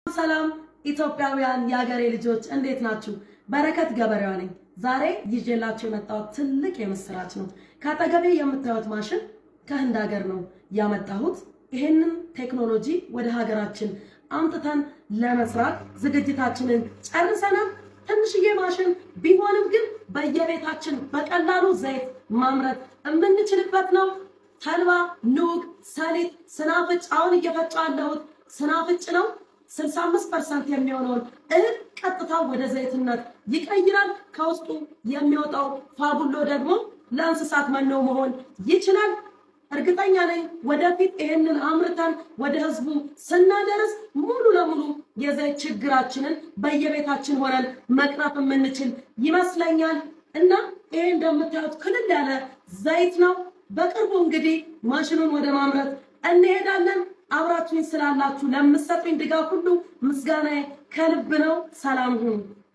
ሰላም ኢትዮጵያውያን የሀገሬ ልጆች እንዴት ናችሁ? በረከት ገበሬዋ ነኝ። ዛሬ ይዤላችሁ የመጣሁት ትልቅ የምስራች ነው። ከአጠገቤ የምታዩት ማሽን ከህንድ ሀገር ነው ያመጣሁት። ይሄንን ቴክኖሎጂ ወደ ሀገራችን አምጥተን ለመስራት ዝግጅታችንን ጨርሰናል። ትንሽዬ ማሽን ቢሆንም ግን በየቤታችን በቀላሉ ዘይት ማምረት የምንችልበት ነው። ተልባ፣ ኑግ፣ ሰሊጥ፣ ስናፍጭ አሁን እየፈጫ ያለሁት ስናፍጭ ነው። 65% የሚሆነውን እህል ቀጥታ ወደ ዘይትነት ይቀይራል። ከውስጡ የሚወጣው ፋቡሎ ደግሞ ለእንስሳት መኖ መሆን ይችላል። እርግጠኛ ነኝ ወደፊት ይሄንን አምርተን ወደ ህዝቡ ስናደርስ ሙሉ ለሙሉ የዘይት ችግራችንን በየቤታችን ሆነን መቅረፍ የምንችል ይመስለኛል እና ይሄ እንደምታዩት ክልል ያለ ዘይት ነው። በቅርቡ እንግዲህ ማሽኑን ወደ ማምረት እንሄዳለን። አብራችሁኝ ስላላችሁ ለምትሰጡኝ ድጋፍ ሁሉ ምስጋናዬ ከልብ ነው። ሰላም ሁኑ።